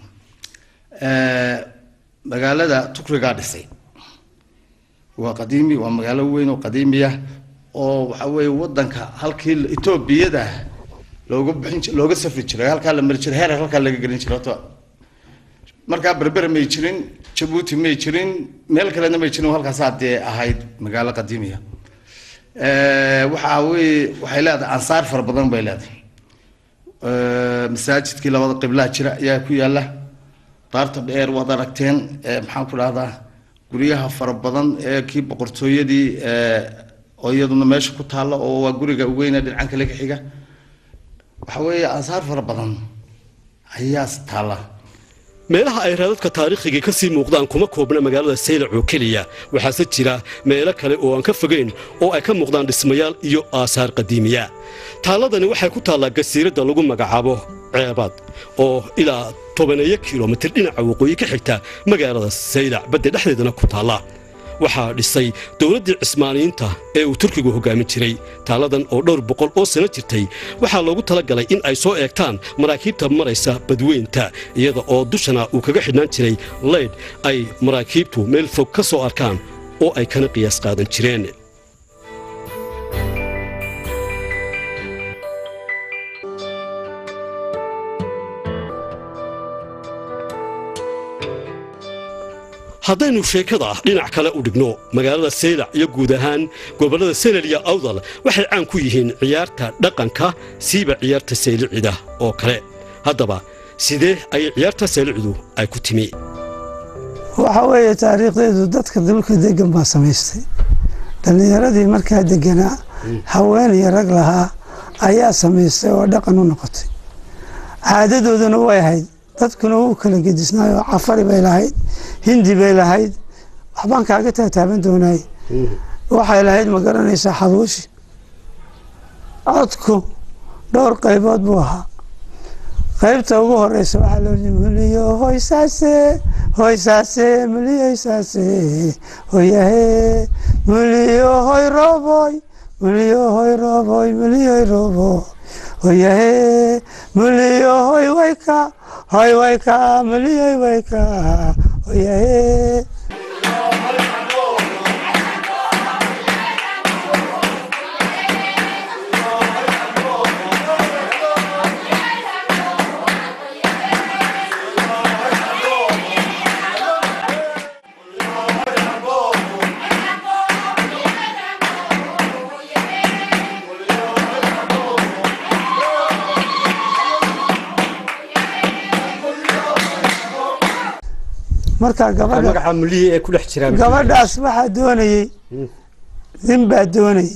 magaalada tukrigaa dhisay waa qadiimi waa magaalo weyn oo qadiimiya oo waxa weeye wadanka halkii etoobiyada looga bixin looga safri jiray halkaa la mari jiray heer halkaa laga gelin jiray horta markaa berbere may jirin jabuuti may jirin meel kalena may jirin halkaasaa dee ahayd magaalo qadiimiya waxa weye waxay leedahay ansaar fara badan bay leedahay masaajidkii labada qiblaha jira ayaa ku yaala daarta dheer waad aragteen maxaan ku dhahdaa guryaha fara badan ee kii boqortooyadii oo iyaduna meesha ku taalla oo waa guriga weyne dhinacan kale ka xiga waxa weeye ansaar fara badan ayaas taalla meelaha ay raadadka taariikhiga ka sii muuqdaan kuma koobna magaalada saylac oo keliya waxaase jira meelo kale oo aan ka fogayn oo ay ka muuqdaan dhismayaal iyo aasaar qadiimiya taalladani waxay ku taallaa gasiiradda lagu magacaabo ceebaad oo ilaa tobaneeyo kilomitir dhinaca waqooyi ka xigta magaalada saylac badda dhexdeedana ku taalla waxaa dhisay dowladdii cismaaniyiinta ee uu turkigu hoggaamin jiray taalladan oo dhowr boqol oo sano jirtay waxaa loogu tala galay in ay soo eegtaan maraakiibta maraysa badweynta iyada oo dushana uu kaga xidhnaan jiray leydh ay maraakiibtu meel fog ka soo arkaan oo ay kana qiyaas qaadan jireen haddaynu sheekada dhinac kale u dhigno magaalada saylac iyo guud ahaan gobollada selel iyo awdal waxay caan ku yihiin ciyaarta dhaqanka siiba ciyaarta saylicida oo kale haddaba sidee ayay ciyaarta saylicidu ay ku timi waxa weeye taariikhdeedu dadka dhulka degan baa samaystay dhallinyaradii markaa deganaa haween iyo rag lahaa ayaa samaystay oo dhaqan u noqotay caadadooduna way ahayd dadkuna wuu kala gedisnaayoo cafari bay lahayd hindi bay lahayd waxbaan kaaga taataaban doonaay waxay lahayd ma garanaysaa xabuushi codku dhowr qaybood buu ahaa qaybta ugu horeysa waxaa loo yii muliyo hoysaase hoysaase muliyoysaase hoyahe muliyo hoy roboy muliyo hoy roboy muliyoy robo hoyahe muliyo hoy wayka hoy wayka muliyoy wayka hoyahe marka gabadha magaca mulihi ee ku dhex jira gabadhaas waxaa doonayey nin baa doonayey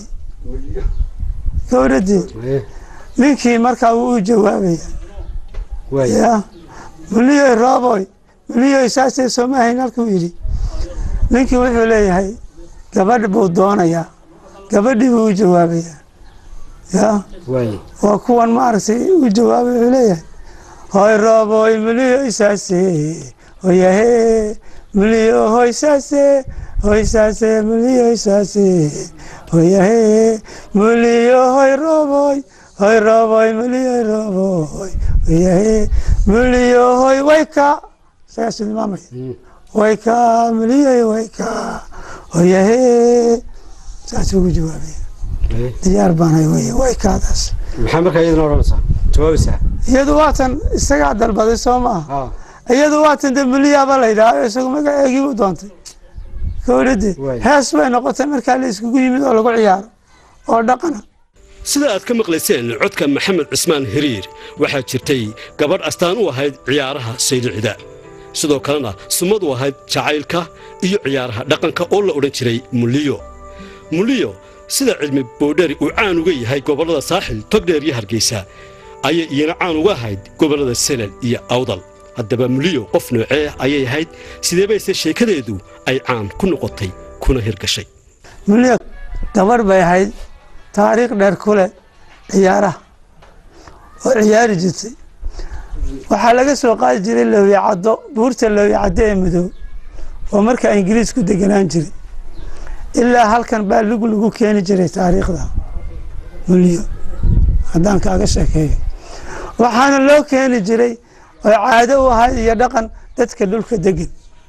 gabadhadeed ninkii markaa wuu u jawaabaya ya muliyoy rooboy muliyoy saasee sooma ahayn halkuu yidhi ninkii wuxuu leeyahay gabadh buu doonayaa gabadhii buu u jawaabayaa ya waa kuwan maaragtay u jawaabay wuxuu leeyahay hoy rooboy muliyoy saasee hoyahe muliyo hoysaase hoysaase muliyo hoysaase hoyahe muliyo hoy roboy hoy roboy muliyo roboy hoyahe muliyo hoy wayka saas tilmaamay wayka muliyo wayka hoyahe saas ugu jawaabay diyaar baanay wey waykaadaas maxaa markaa iyaduna odhanaysaa jawaabaysaa iyadu waatan isagaa dalbaday soo maaha iyadu waatan de muliyaaba la yidhaha isagu magaceegii u doontay gawladde hees bay noqotay markaa la iskugu yimid oo lagu ciyaaro oo dhaqana sida aad ka maqlayseen codka maxamed cismaan hiriir waxaa jirtay gabadh astaan u ahayd ciyaaraha saylicida sidoo kalena sumad u ahayd jacaylka iyo ciyaaraha dhaqanka oo la odhan jiray muliyo muliyo sida cilmi boodheri uu caan uga yahay gobollada saaxil togdheer iyo hargeysa ayay iyana caan uga ahayd gobollada selel iyo awdal haddaba muliyo qof noocee ayay ahayd sidee bayse sheekadeedu ay caan ku noqotay kuna hirgashay muliyo gabadh bay ahayd taariikh dheer ku leh ciyaaraha oo ciyaari jirtay waxaa laga soo qaadi jiray lowiyacaddo buurta lowiyacaddo ee madow oo markaa ingiriis ku deganaan jiray ilaa halkan baa lugu lagu keeni jiray taariikhda muliyo haddaan kaaga sheekeeyo waxaana loo keeni jiray oo caado u ahayd iyo dhaqan dadka dhulka degan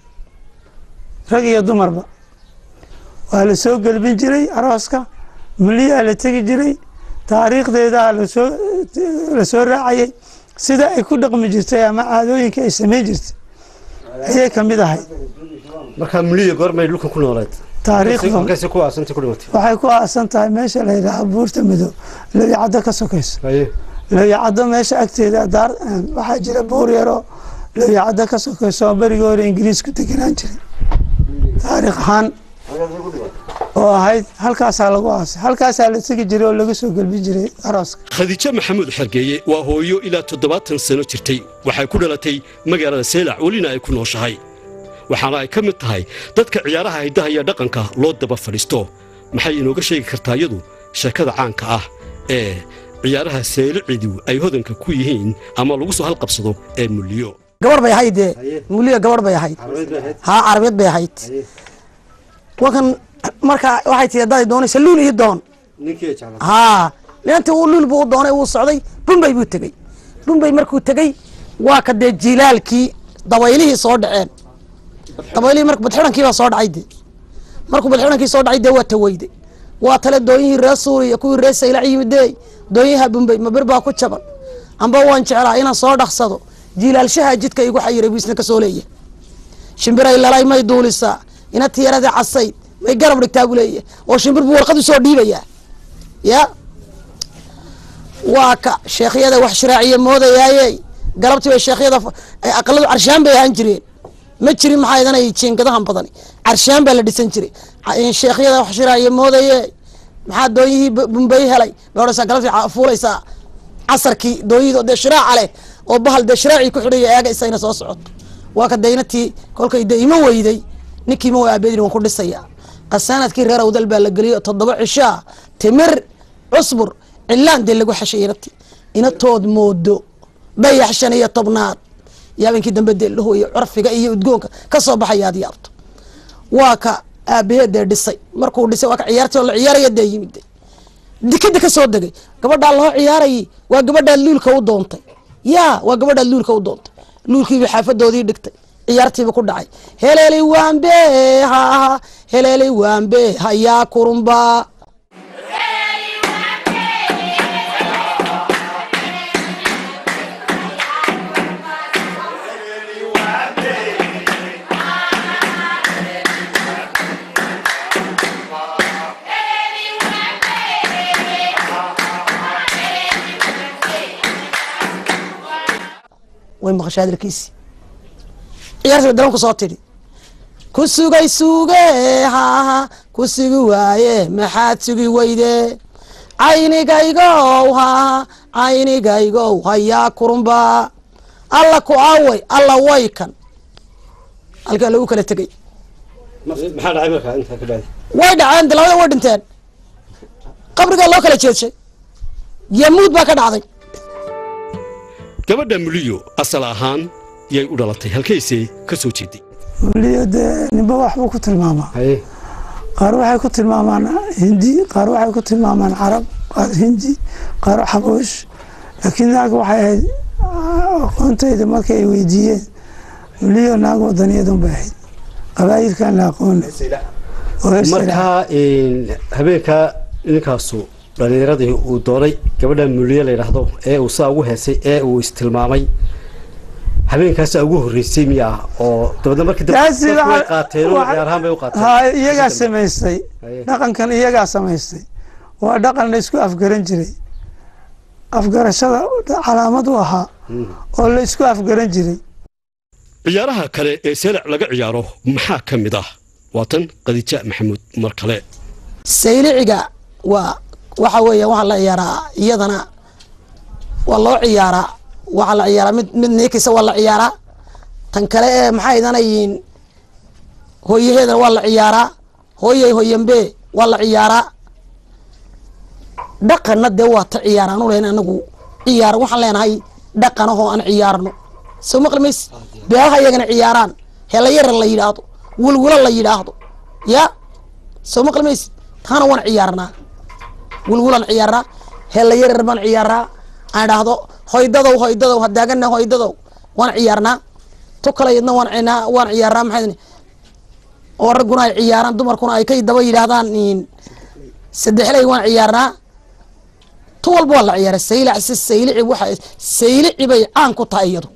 rag iyo dumarba waa la soo gelbin jiray arooska muliyaa la tegi jiray taariikhdeedaa lasoo la soo raacayay sida ay ku dhaqmi jirtay ama caadooyinka ay samayn jirtay ayay ka mid ahayd markaa muliyo goormay dhulkan ku nooleed taariikhdu halkaasi ku aasantay ku dhimatay waxay ku aasan tahay meesha la yidhaaha buurta madow lawicaddo ka sokayso lawicaddo meesha agteeda daar waxaa jira buur yaroo lawicaddo ka sokayso oo berigii hore ingiriis ku deganaan jiray taariikh ahaan oo ahayd halkaasaa lagu aasay halkaasaa la tegi jiray oo laga soo gelbin jiray arooska khadiijo maxamuud xergeeye waa hooyo ilaa toddobaatan sano jirtay waxay ku dhalatay magaalada seelac welina ay ku nooshahay waxaana ay ka mid tahay dadka ciyaaraha hiddaha iyo dhaqanka loo daba fadhiisto maxay inooga sheegi kartaa iyadu sheekada caanka ah ee ciyaaraha seelicidu ay hodanka ku yihiin ama lagu soo halqabsado ee muliyo gabar bay ahayd dee muliya gabar bay ahayd haa carabeed bay ahayd wakan marka waxay tii haddaad doonaysa luul ii doon haa leanta uu luul buu u doonay wuu socday bumbay buu tegey bumbay markuu tegey waa ka dee jilaalkii dabaylihii soo dhaceen dabaylihii marka badxidhankii baa soo dhacay dee markuu badxidhankii soo dhacay dee waa taweyday waa tale doonyihii reer suuriya kuwii reer saylac yimid dee doonyaha bumbay ma bir baa ku jaban amba waan jeclaa inaan soo dhaqsado jiilaalshaha jidka igu xayiray buu isna ka soo leeyahay shimbiray lalay may duulisaa ina tiyaradii casayd may garab dhigtaa buu leeyahay oo shimbir buu warqad usoo dhiibayaa ya waa ka sheekhyada wax shiraaciya moodayaaye galabtii bay sheekhyada aqaladu carshaan bay ahaan jireen ma jirin maxaa idanay jiingadahan badani carshaan baa la dhisan jiray Ca- sheekhyada wax shiraayo moodaye maxaa dooyihii bu- bumbay helay meodhaysaa galabtii ca- fuulaysaa casarkii dooyihii oo dee shiraaca leh oo bahal dee shiraacii ku xidhaya eega isagna soo socoto waa ka daynatii kolkay dee ima weyday ninkii ima way aabeedin waan ku dhisaya qasaanadkii reer awdal baa la geliyay oo toddoba cishaa timir cusbur cilaan dee lagu xashay inati inatood moodo dayax shan iyo tobnaad iyo habeenkii dambe dee laho iyo curfiga iyo udgoonka ka soo baxaya aad yaabto waa ka aabaheed dee dhisay markuu dhisay waa ka ciyaartii oo la ciyaaraya dee yimid de dikada ka soo degay gabadhaa loo ciyaarayay waa gabadhaad luulka u doontay ya waa gabadhaad luulka u doontay luulkiiba xaafadoodii dhigtay ciyaartiiba ku dhacay heleelay waambe haha heleelay waambe hayaa kurumba way maqashay hadalkiisi ciyaartiiba dalanku soo tidhi ku sugay suge haha ku sugi waaye maxaad sugi weyde caynigaygow haha caynigaygow hayaa kurumba alla ku away alla way kan halkaa lagu kala tegay maxaa dhacay markaa intaa ka bacdi way dhaceen de labada way dhinteen qabrigaa loo kala jeedshay yamuud baa ka dhacday gabadha muliyo asal ahaan yay u dhalatay halkaysay ka soo jeeday weliyo dee ninba waxbuu ku tilmaamaa qaar waxay ku tilmaamaan hindi qaar waxay ku tilmaamaan carab qaar hindi qaar xaboosh laakiin naag waxay ahayd aqoontayda markay ay weydiiyeen weliyo naag wadaniyadan bay ahayd qabaayilkan la aqoona oo heer sare ah. markaa habeenkaa ninkaasu dhalinyaradii uu doonay gabadha muliye la yidhaahdo ee uu saa ugu heesay ee uu istilmaamay habeenkaasaa ugu horreysay miya oo dabeedna markii dambe Taasi dadku way waxa- qaateen oo waxa- ciyaar ahaan bay u qaateen ha iyagaa samaystay Haye. dhaqankan iyagaa samaystay waa dhaqan la isku afgaran jiray afgarashada calaamad u ahaa oo la isku afgaran jiray ciyaaraha kale ee seelac laga ciyaaro maxaa ka mid ah waa tan khadiija maxamuud mar kale sayliciga waa waxa weeye waxaa la ciyaaraa iyadana waa loo ciyaaraa waxaa la ciyaaraa mid mid niikisa waa la ciyaaraa tan kale ee maxay idanayiin hooyaheedana waa la ciyaaraa hooyey hoyanbe waa la ciyaaraa dhaqanna dee waa ta ciyaaraan u leyn anagu ciyaar waxaan leenahay dhaqanahoo aan ciyaarno soo maqli mayse beelaha iyagana ciyaaraan helayara la yidhaahdo wulwulo la yidhaahdo ya soo maqli mayse taana waan ciyaarnaa wulwulaan ciyaarnaa heelayarar baan ciyaaraa aan idhaahdo hoydadow hoydadow hadaagana hoydadow waan ciyaarnaa tu kale yadna waan cinaa- waan ciyaarnaa maxay oo ragguna ay ciyaaraan dumarkuna ay kay daba yidhaahdaan in saddexley waan ciyaarnaa tu walba waa la ciyaara saylac si saylici waxa saylici bay caan ku tahay iyadu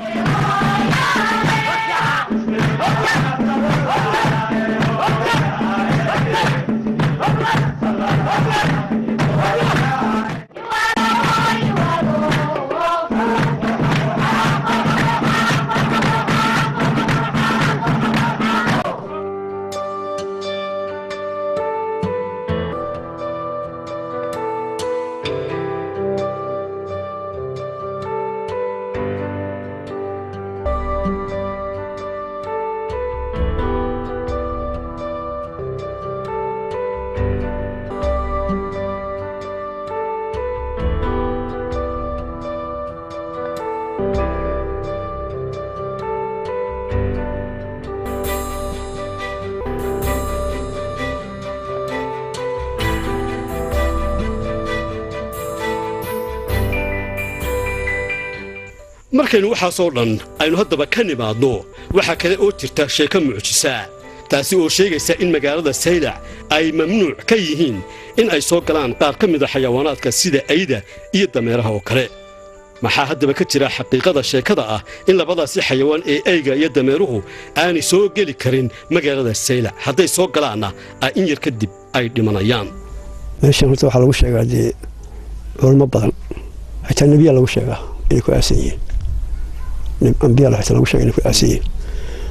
markaynu waxaasoo dhan aynu haddaba ka nimaadno waxaa kale oo jirta sheeko mucjisa taasi oo sheegaysa in magaalada saylac ay mamnuuc ka yihiin in ay soo galaan qaar ka mida xayawaanaadka sida ayda iyo dameeraha oo kale maxaa haddaba ka jira xaqiiqada sheekada ah in labadaasi xayawaan ee eyga iyo dameeruhu aanay soo geli karin magaalada saylac hadday soo galaanna ay in yar kadib ay dhimanayaan meeshan horta waxaa lagu sheegaa dee culmo badan xitaa nebiyaa lagu sheegaa inay ku aasan yihiin Neb- ambiyaa xitaa lagu sheega inay ku aasan yihiin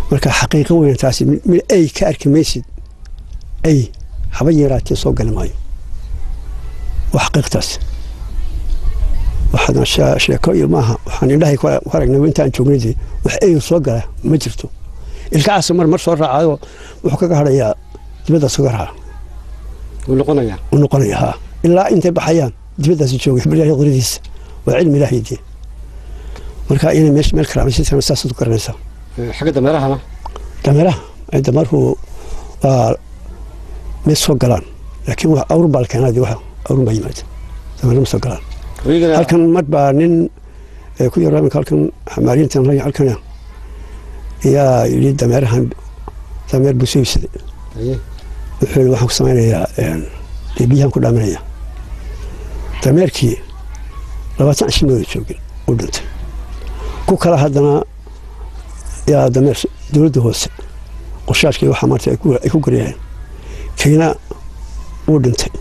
marka xaqiiqo weyn taasi mid ay ka arki maysid ay haba yaraatee soo gali maayo waa xaqiiqtaas waxaadna sheeko iyo maaha waxaan indhahay ku aragnay intaan joognay wax ay soo gala ma jirto ilkacaasa mar mar soo raacayo wuxuu kaga hadhayaa dibaddaas uga raaca wuu noqonayaa u noqonaya haa ilaa intay baxayaan dibaddaas joogay xibrilaahi qudadiisa waa cilmi ilaahay dee marka inay meesha meel karaamaysan saasaad u garanaysaa xagga dameerahana dameeraha ay dameerku waa may soo galaan laakiin wax awr baa la keenaa dee wax awrun baa yimaada dameerna ma soo galaan halkan mar baa nin ku yaro iminka halkan xamaaliintan halkan ayaa yidhi dameerahan dameer buu soo iibsaday wuxuu yidhi waxaan ku samaynayaa dee biyahan ku dhaaminaya dameerkii labaatan cishimooda joogin u dhintay ku kale haddana yaa dameer dowladda hoose qorshaashkii waxaa maarta ay ku garyaheen kiina wuu dhintay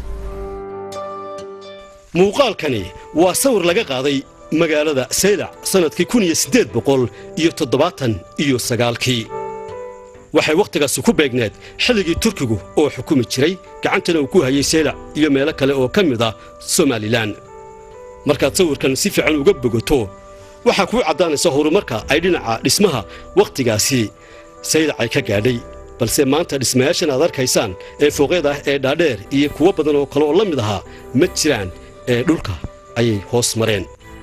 muuqaalkani waa sawir laga qaaday magaalada saylac sannadkii kun iyo siddeed boqol iyo toddobaatan iyo sagaalkii waxay wakhtigaasi ku beegneed xilligii turkigu oo xukumi jiray gacantana uu ku hayay saylac iyo meelo kale oo ka mid ah somalilan markaad sawirkan si fiican uga bogato waxaa kuu caddaanaysa horumarka ay dhinaca dhismaha wakhtigaasi saylac ay ka gaadhay balse maanta dhismayaashan aad arkaysaan ee fooqyada ah ee dhaadheer iyo kuwo badan oo kale oo la mid ahaa ma jiraan ee dhulka ayay hoos mareen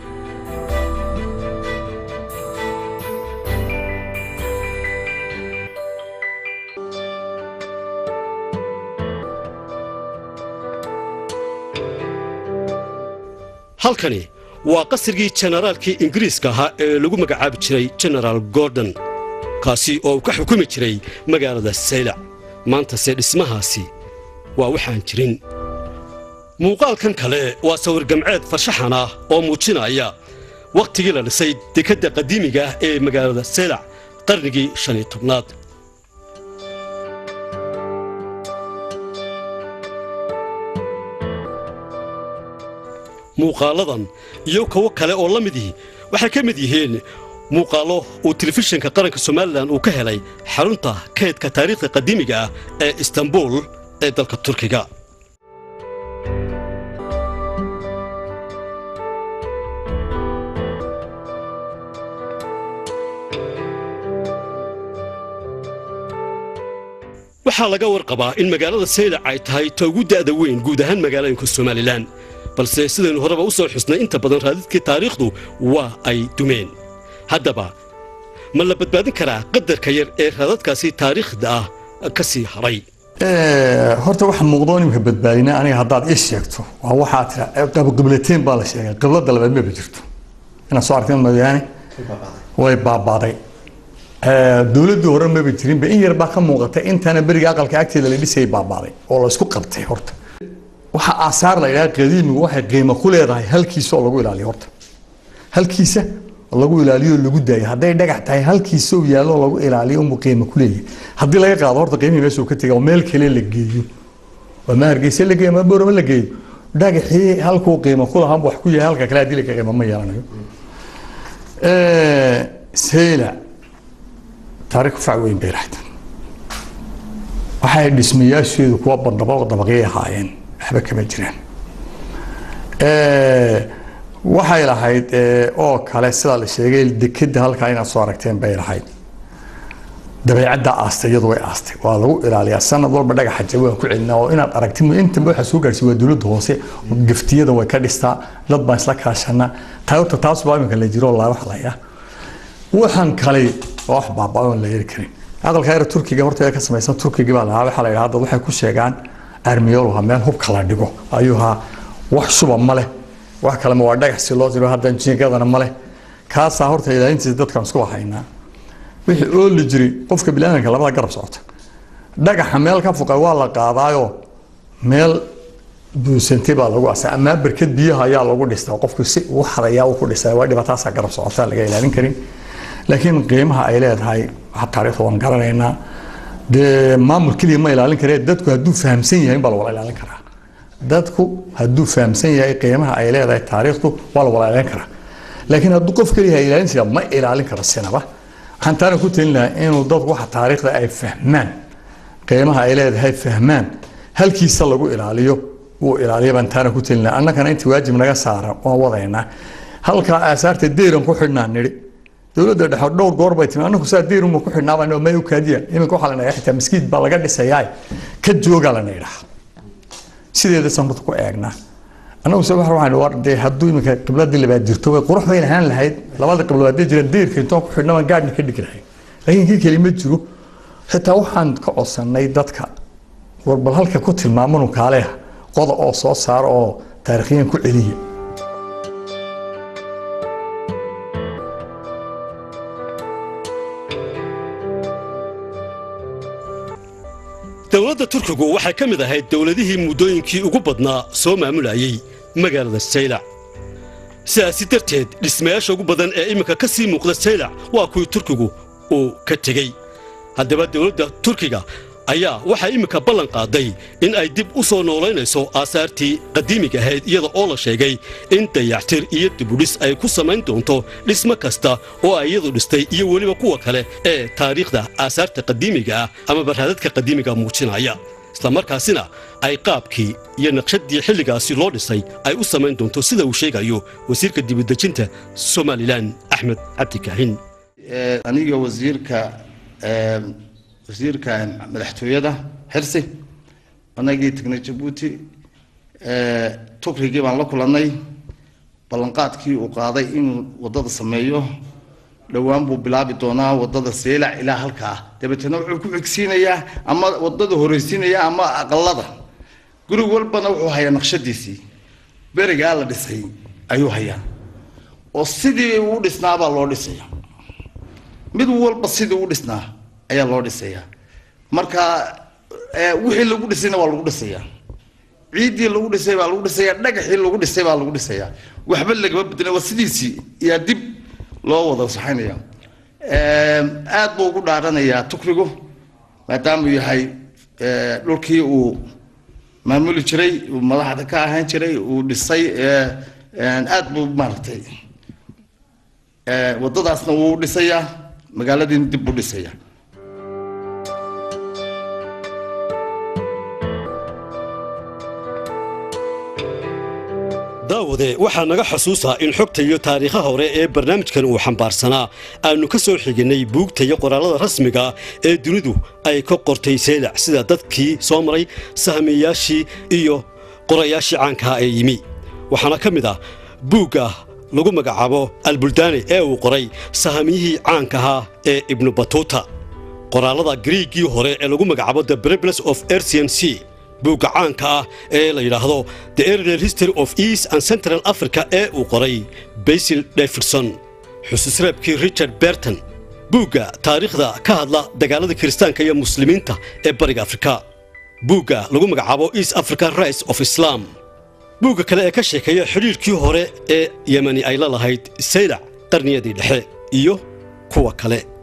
halkani waa qasrigii jenaraalkii ingiriiska ahaa ee lagu magacaabi jiray jenaraal gordon kaasi oo uu ka xukumi jiray magaalada saylac maantase dhismahaasi waa waxaan jirin muuqaalkan kale waa sawir gamceed farshaxan ah oo muujinaya wakhtigii la dhisay dekedda qadiimiga ah ee magaalada saylac qarnigii shan iyo tobnaad muuqaaladan iyo kuwo kale oo la mid ihi waxay ka mid yihiin muuqaallo uu telefishinka qaranka somalilan uu ka helay xarunta kaydka taariikhda qadiimiga ah ee istanbul ee dalka turkiga waxaa laga warqabaa in magaalada saylac ay tahay ta ugu da'da weyn guud ahaan magaalooyinka somalilan balse sidaynu horeba u soo xusnay inta badan raadidkii taariikhdu waa ay dumeen haddaba ma la badbaadin karaa qadarka yar ee raadadkaasi taariikhda ah ka sii hadhay horta waxa muuqdo nimka badbaadina aniga haddaad ii sheegto waa waxaa tira qiblateen baa la sheegay qiblada labaad maba jirto inaad soo aragteen mooyaane way baabaaday dowladdii hore maba jirinba in yar baa ka muuqata intana beriga aqalka agteeda la dhisayay baabaaday oo la isku qabtay horta waxa aasaar la yidhaha qadiimigu waxay qiimo ku leedahay halkiisa oo lagu ilaaliyo horta halkiisa lagu ilaaliyo oo lagu daayo hadday dhagax tahay halkiisa uu yaallo oo lagu ilaaliyo unbuu qiimo ku leeyahay haddii laga qaado horta qiimihii meesha uu ka tegay oo meel kale la geeyo oo ma hargeysa la geeyo ma boorama la geeyo dhagaxii halkuu qiimo ku lahaa wax ku yahay halka kale haddii laka qiimo ma yeelanayo sayla taariikh fac weyn bay lahayd waxay dhismayaasheedu kuwa bandhabo dabaqyay ahaayeen waxba kama jiraan waxay lahayd oo kale sida la sheegay dekeda halkaa inaad soo aragteen bay lahayd dabeecadda aastay iyadu way aastay waa lagu ilaaliyaa sanad walba dhagaxa jawaa ku celinaa oo inaad aragti intaba waxaa soo gaarsiy waa dowladda hoose gaftiyada way ka dhistaa dad baan isla kaashanaa taayota taas baa iminka la jiro laa wax laya waxaan kale waa wax baabaa oon la yeri karin aqalka yar turkiga horta ka samaysan turkiga baa lahaa waxaa la yidhaha dad waxay ku sheegaan armiyoluha meel hubka la dhigo ayuu ahaa wax shuba ma leh wax kalema waa dhagax si loo tiro hadda jiingadana ma leh kaasaa horta ilaalintiisa dadkan isku haynaa wixii ooli jiray qofka bilaadanka labada garab socota dhagaxa meel ka fuqay waa la qaadaayo meel buusantay baa lagu asa amaa barkad biyaha ayaa lagu dhistaa qofku si uu hadayaa uu ku dhistaa waa dhibaataasaa garab socota laga ilaalin karin laakiin qiimaha ay leedahay waxa taariikhda waan garanaynaa dee maamul keliya ma ilaalin karee dadku hadduu fahamsan yahay baa la wala ilaalin karaa dadku hadduu fahamsan yahay qiimaha ay leedahay taariikhdu waa la wala ilaalin karaa laakiin hadduu qof keliya ilaalin jira ma ilaalin karo sinaba waxaan taana ku talin lahaa inuu dadku waxa taariikhda ay fahmaan qiimaha ay leedahay fahmaan halkiisa lagu ilaaliyo wuu ilaaliya baan taana ku talin lahaa annagana intii waajib naga saaran waan wadaynaa halkaa aasaarta deyran ku xidhnaa nidhi dowladda dhexe dhowr goor bay timi annagu saa deyruma ku xidhnaabaa may u kaadiya iminka waxaa la nagaa xitaa maskiid baa laga dhisayaa ka joogaa la naydhaa sideeda sanrad ku eegnaa annagu se waxa waxaan war dee hadduu iminka qibladii labaad jirto way qurux bayn ahaan lahayd labada qiblood haddii jiraan deyrka intoon ku xidhna baan gaadhna ka dhigi lahayn laakiin kii keli ma jiro xitaa waxaan ka codsannay dadka war bal halka ku tilmaamanu kaaleha qoda oo soo saara oo taarikhyan ku celiya dowladda turkigu waxay ka mid ahayd dowladihii muddooyinkii ugu badnaa soo maamulayay magaalada saylac sidaasi darteed dhismayaasha ugu badan ee iminka ka sii muuqda saylac waa kuwii turkigu uu ka tegey haddaba dowladda turkiga ayaa waxay iminka ballan qaaday in ay dib u soo noolaynayso aasaartii qadiimiga ahayd iyada oo la sheegay in dayactir iyo dibudhis ay ku samayn doonto dhismo kasta oo ay iyadu dhistay iyo weliba kuwa kale ee taariikhda aasaarta qadiimiga ah ama barhaadadka qadiimiga muujinaya islamarkaasina ay qaabkii iyo naqshadii xilligaasi loo dhisay ay u samayn doonto sida uu sheegayo wasiirka dibudejinta somalilan axmed cabdikaahin aniga wasiirka wasiirka madaxtooyada xirsi anagii tagnay jabuuti tukrigii baan la kulannay ballanqaadkii uu qaaday inuu waddada sameeyo dhowaan buu bilaabi doonaa waddada seelac ilaa halkaa dabeetana wuxuu ku xigsiinayaa ama waddada horeysiinayaa ama aqalada guri walbana wuxuu hayaa naqshadiisii berigaa la dhisay ayuu hayaa oo sidii uu dhisnaabaa loo dhisaya mid walba sidii u dhisnaa ayaa loo dhisayaa marka wixii lagu dhisayna waa lagu dhisayaa ciiddii lagu dhisay baa lagu dhisayaa dhagaxii lagu dhisay baa lagu dhisayaa waxba lagama bedela waa sidiisii yaa dib loo wada saxaynaya aad buu ugu dhaaranayaa tukrigu maadaamuu yahay dhulkii uu maamuli jiray uu madaxda ka ahaan jiray uu dhisay aad buu maaragtay waddadaasna wuu dhisayaa magaaladiina dib buu dhisayaa daawade waxaa naga xusuusaa in xogta iyo taariikhaha hore ee barnaamijkan uu xambaarsanaa aannu ka soo xiginnay buugta iyo qoraallada rasmiga ee dunidu ay ka qortay seylac sida dadkii soo maray sahmiyayaashii iyo qorayaashii caankaha ee yimi waxaana ka mid ah buugga lagu magacaabo albuldaani ee uu qoray sahamiyihii caankahaa ee ibnu batuuta qoraallada griigii hore ee lagu magacaabo the bribles of ercian c buugga caanka ah ee la yidhaahdo the earlier history of east and central africa ee uu qoray basil davidson xusuusreebkii richard berton buugga taariikhda ka hadla dagaalada kiristaanka iyo muslimiinta ee bariga afrika buugga lagu magacaabo east african rights of islam buugga kale ee ka sheekeeya xidhiirkii hore ee yemani ay la lahayd saylac qarniyadii dhexe iyo kuwa kale